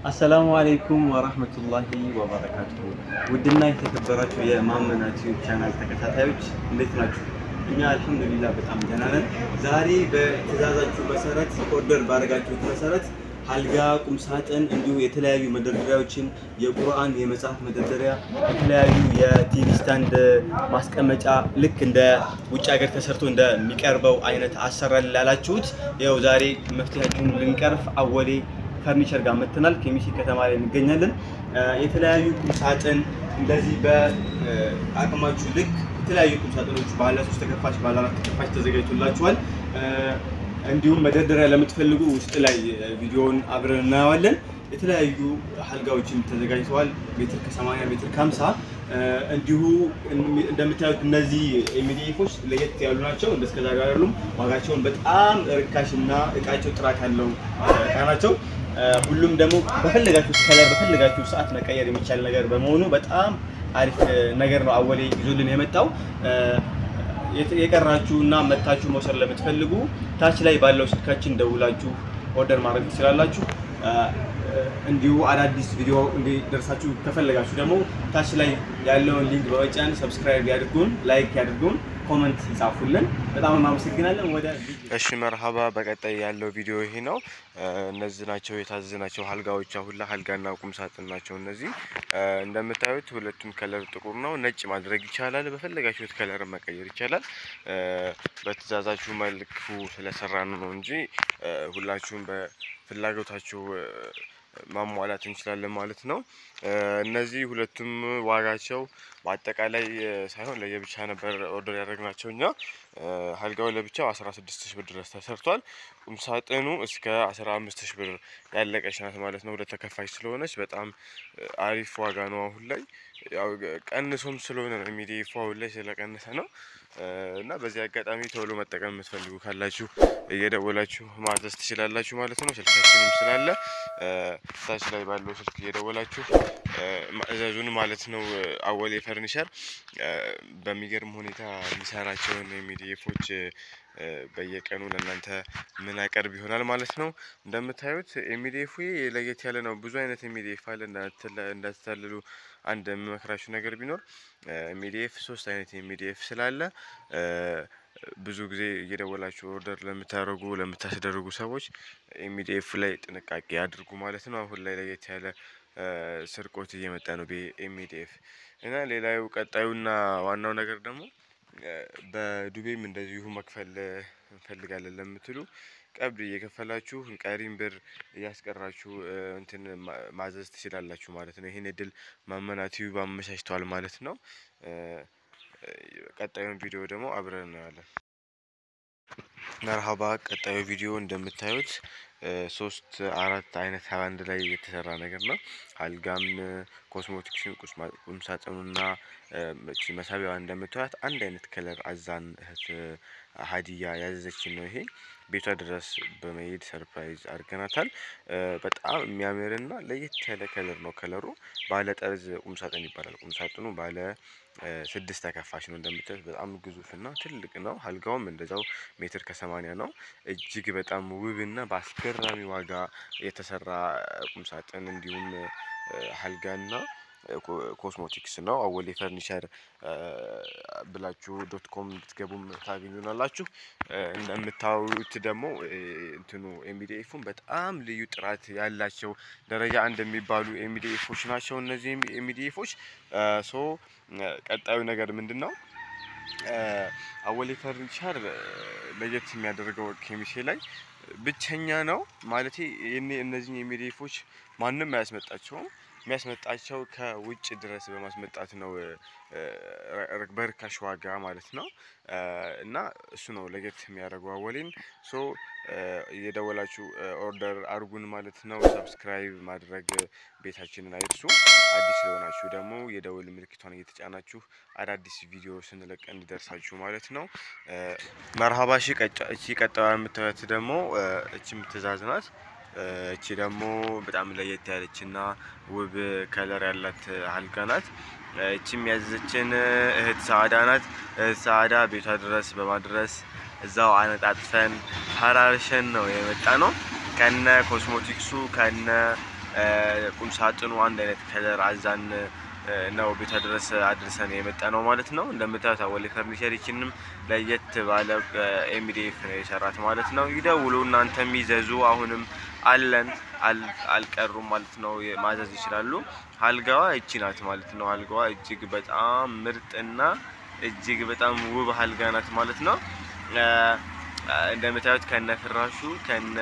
አሰላሙ አለይኩም ወራህመቱላሂ ወበረካቱሁ። ውድና የተከበራችሁ የማመና ቲዩብ ቻናል ተከታታዮች እንዴት ናችሁ? እኛ አልሐምዱሊላህ በጣም ደህና ነን። ዛሬ በትዕዛዛችሁ መሰረት ኦርደር ባደረጋችሁት መሰረት አልጋ፣ ቁም ሳጥን እንዲሁ የተለያዩ መደርደሪያዎችን የቁርአን የመጽሐፍ መደርደሪያ፣ የተለያዩ የቲቪ ስታንድ ማስቀመጫ ልክ እንደ ውጭ ሀገር ተሰርቶ እንደሚቀርበው አይነት አሰራር ላላችሁት ይኸው ዛሬ መፍትሄያችሁን ልንቀርፍ አወሌ ፈርኒቸር ጋር መጥተናል። ኬሚሴ ከተማ ላይ እንገኛለን። የተለያዩ ቁምሳጥን እንደዚህ በአቅማችሁ ልክ የተለያዩ ቁምሳጥኖች ባለ ሶስት ተከፋች ባለ አራት ተከፋች ተዘጋጅቶላችኋል። እንዲሁም መደርደሪያ ለምትፈልጉ ውስጥ ላይ ቪዲዮውን አብረን እናየዋለን። የተለያዩ አልጋዎችም ተዘጋጅተዋል። ሜትር ከ80 ሜትር ከ50 እንዲሁ እንደምታዩት እነዚህ ኤሚዲኤፎች ለየት ያሉ ናቸው። እንደ እስከዛሬ አይደሉም። ዋጋቸውን በጣም ርካሽ እና እቃቸው ጥራት ያለው እቃ ናቸው። ሁሉም ደግሞ በፈለጋችሁ ከለር በፈለጋችሁ ሰዓት መቀየር የሚቻል ነገር በመሆኑ በጣም አሪፍ ነገር ነው አወሌ ይዞልን የመጣው። የቀራችሁ እና መታችሁ መውሰድ ለምትፈልጉ ታች ላይ ባለው ስልካችን ደውላችሁ ኦርደር ማድረግ ትችላላችሁ። እንዲሁ አዳዲስ ቪዲዮ እንዲደርሳችሁ ከፈለጋችሁ ደግሞ ታች ላይ ያለውን ሊንክ በመጫን ሰብስክራይብ ያድርጉን፣ ላይክ ያድርጉን፣ ኮመንት ይጻፉልን። በጣም እናመሰግናለን። ወደ እሺ መርሀባ። በቀጣይ ያለው ቪዲዮ ይሄ ነው። እነዚህ ናቸው የታዘዝናቸው አልጋዎች። አሁን ላይ አልጋና ቁም ሳጥን ናቸው እነዚህ። እንደምታዩት ሁለቱም ከለር ጥቁር ነው። ነጭ ማድረግ ይቻላል። በፈለጋችሁት ከለር መቀየር ይቻላል። በትዕዛዛችሁ መልኩ ስለሰራን ነው እንጂ ሁላችሁም በፍላጎታችሁ ማሟላት እንችላለን ማለት ነው። እነዚህ ሁለቱም ዋጋቸው በአጠቃላይ ሳይሆን ለየብቻ ነበር ኦርደር ያደረግናቸው እኛ። አልጋው ለብቻው 16 ሺህ ብር ድረስ ተሰርቷል። ቁምሳጥኑ እስከ 15 ሺህ ብር ያለቀች ናት ማለት ነው። ለተከፋች ስለሆነች በጣም አሪፍ ዋጋ ነው። አሁን ላይ ያው ቀንሶም ስለሆነ ነው ሚዲፎ አሁን ላይ ስለቀነሰ ነው። እና በዚህ አጋጣሚ ቶሎ መጠቀም የምትፈልጉ ካላችሁ እየደወላችሁ ማዘዝ ትችላላችሁ ማለት ነው። ስልካችንም ስላለ ታች ላይ ባለው ስልክ እየደወላችሁ ማእዘዙን ማለት ነው። አወሌ ፈርኒቸር በሚገርም ሁኔታ የሚሰራቸውን ሚዲፎች በየቀኑ ለእናንተ ምን አቀርብ ይሆናል ማለት ነው። እንደምታዩት ኤሚዲኤፍ ለየት ያለ ነው። ብዙ አይነት ኤሚዲኤፍ አለ። እንዳትታልሉ አንድ የምመክራችሁ ነገር ቢኖር ኤሚዲኤፍ ሶስት አይነት ኤሚዲኤፍ ስላለ ብዙ ጊዜ እየደወላችሁ ኦርደር ለምታደርጉ ለምታስደርጉ ሰዎች ኤሚዲኤፍ ላይ ጥንቃቄ አድርጉ ማለት ነው። አሁን ላይ ለየት ያለ ስርቆት እየመጣ ነው በኤሚዲኤፍ እና ሌላው ቀጣዩና ዋናው ነገር ደግሞ በዱቤም እንደዚሁ መክፈል እንፈልጋለን ለምትሉ ቀብድ እየከፈላችሁ ቀሪም ብር እያስቀራችሁ እንትን ማዘዝ ትችላላችሁ ማለት ነው። ይህን እድል ማመና ቲዩብ አመቻችተዋል ማለት ነው። ቀጣዩን ቪዲዮ ደግሞ አብረን እናያለን። መርሀባ። ቀጣዩ ቪዲዮ እንደምታዩት ሶስት አራት አይነት አንድ ላይ የተሰራ ነገር ነው። አልጋም፣ ኮስሞቲክስን፣ ቁምሳጥኑና መሳቢያዋ እንደምታዩት አንድ አይነት ከለር አዛን እህት ሀዲያ ያዘዘችን ነው። ይሄ ቤቷ ድረስ በመሄድ ሰርፕራይዝ አድርገናታል። በጣም የሚያምርና ለየት ያለ ከለር ነው። ከለሩ ባለ ጠርዝ ቁምሳጥን ይባላል። ቁምሳጥኑ ባለ ስድስት ተከፋች ነው። እንደምታዩት በጣም ግዙፍና ትልቅ ነው። አልጋውም እንደዛው ሜትር ከሰማኒያ ነው። እጅግ በጣም ውብና በአስገራሚ ዋጋ የተሰራ ቁምሳጥን እንዲሁም አልጋና ኮስሞቲክስ ነው። አወሌ ፈርኒቸር ብላችሁ ዶት ኮም ብትገቡም ታገኙናላችሁ። እንደምታዩት ደግሞ እንትኑ ኤሚዲኤፉን በጣም ልዩ ጥራት ያላቸው ደረጃ አንድ የሚባሉ ኤሚዲኤፎች ናቸው። እነዚህ ኤሚዲኤፎች ሶ ቀጣዩ ነገር ምንድን ነው? አወሌ ፈርኒቸር ለየት የሚያደርገው ኬሚሴ ላይ ብቸኛ ነው ማለት እነዚህ ኤሚዲኤፎች ማንም አያስመጣቸውም። የሚያስመጣቸው ከውጭ ድረስ በማስመጣት ነው፣ በርካሽ ዋጋ ማለት ነው። እና እሱ ነው ለየት የሚያደርገው አወሌን። ሶ እየደወላችሁ ኦርደር አርጉን ማለት ነው። ሰብስክራይብ ማድረግ ቤታችንን አይርሱ። አዲስ ስለሆናችሁ ደግሞ የደውል ምልክቷን እየተጫናችሁ አዳዲስ ቪዲዮ ስንለቅ እንዲደርሳችሁ ማለት ነው። መርሀባ። እቺ ቀጣዩ የምታዩት ደግሞ እቺ የምትዛዝ ናት። እቺ ደግሞ በጣም ለየት ያለችና ውብ ከለር ያላት አልጋ ናት። እቺም ያዘችን እህት ሰአዳ ናት። እህት ሰአዳ ቤቷ ድረስ በማድረስ እዛው አነጣጥፈን ፈራርሸን ነው የመጣ ነው። ከነ ኮስሞቲክሱ ከነ ቁም ሳጥኑ አንድ አይነት ከለር አዛን ነው ቤቷ ድረስ አድርሰን የመጣ ነው ማለት ነው። እንደምታዩት አወሌ ፈርኒቸር ይችንም ለየት ባለ ኤምዲኤፍ ነው የሰራት ማለት ነው። ይደውሉ እናንተም ይዘዙ። አሁንም አለን አልቀሩም ማለት ነው። ማዘዝ ይችላሉ። አልጋዋ እቺ ናት ማለት ነው። አልጋዋ እጅግ በጣም ምርጥና እጅግ በጣም ውብ አልጋ ናት ማለት ነው። እንደምታዩት ከነ ፍራሹ ከነ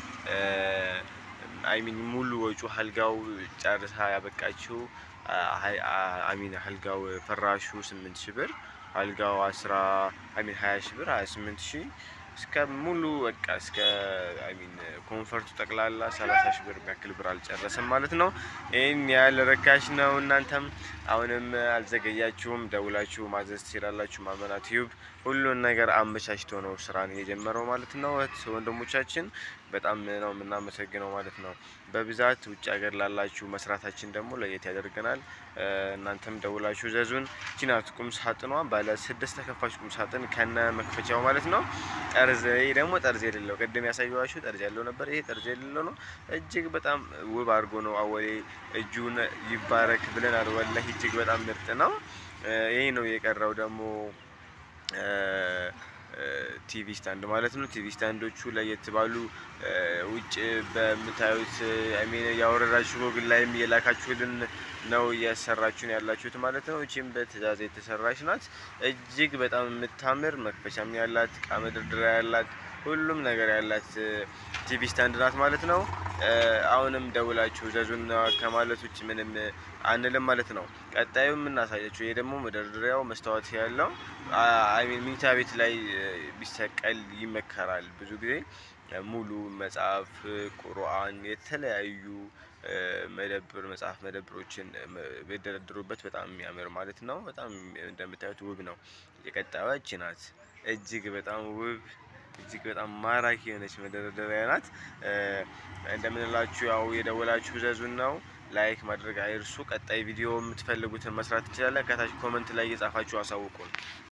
አይሚን ሙሉ ወጪ አልጋው ጨርሳ ያበቃችው አሚን አልጋው ፍራሹ ስምንት ሺህ ብር አልጋው አስራ አሚን ሀያ ሺህ ብር ሀያ ስምንት ሺህ እስከ ሙሉ በቃ እስከ አሚን ኮንፈርቱ ጠቅላላ ሰላሳ ሺህ ብር የሚያክል ብር አልጨረሰም ማለት ነው። ይህን ያህል ርካሽ ነው። እናንተም አሁንም አልዘገያችሁም፣ ደውላችሁ ማዘዝ ትችላላችሁ። ማመና ቲዩብ ሁሉን ነገር አመቻችቶ ነው ስራን የጀመረው ማለት ነው። እህት ወንድሞቻችን በጣም ነው የምናመሰግነው ማለት ነው። በብዛት ውጭ ሀገር ላላችሁ መስራታችን ደግሞ ለየት ያደርገናል። እናንተም ደውላችሁ ዘዙን። ቺናት ቁም ሳጥኗ ባለ ስድስት ተከፋች ቁም ሳጥን ከነ መክፈቻው ማለት ነው። ጠርዝ ይህ ደግሞ ጠርዝ የሌለው ቅድም ያሳየኋችሁ ጠርዝ ያለው ነበር። ይሄ ጠርዝ የሌለው ነው። እጅግ በጣም ውብ አድርጎ ነው አወሌ እጁን ይባረክ ብለናል። ወላሂ እጅግ በጣም ምርጥ ነው። ይሄ ነው የቀረው ደግሞ ቲቪ ስታንድ ማለት ነው። ቲቪ ስታንዶቹ ለየት ባሉ ውጭ በምታዩት አሚን ያወረዳችሁ ጎግል ላይም የላካችሁልን ነው እያሰራችሁን ያላችሁት ማለት ነው። እቺም በትእዛዝ የተሰራች ናት። እጅግ በጣም የምታምር መክፈቻም ያላት እቃ መደርደሪያ ያላት ሁሉም ነገር ያላት ቲቪ ስታንድ ናት ማለት ነው። አሁንም ደውላችሁ ዘዙን ከማለት ውጭ ምንም አንልም ማለት ነው። ቀጣዩ የምናሳያችሁ ይሄ ደግሞ መደርደሪያው መስታወት ያለው አይሚን ሚኒታ ቤት ላይ ቢሰቀል ይመከራል። ብዙ ጊዜ ሙሉ መጽሐፍ፣ ቁርአን፣ የተለያዩ መደብር መጽሐፍ መደብሮችን ቢደረድሩበት በጣም የሚያምር ማለት ነው። በጣም እንደምታዩት ውብ ነው። የቀጣዩ እቺ ናት። እጅግ በጣም ውብ እጅግ በጣም ማራኪ የሆነች መደርደሪያ ናት። እንደምንላችሁ ያው የደወላችሁ ዘዙን ነው። ላይክ ማድረግ አይርሱ። ቀጣይ ቪዲዮ የምትፈልጉትን መስራት ትችላለን። ከታች ኮመንት ላይ እየጻፋችሁ አሳውቁን።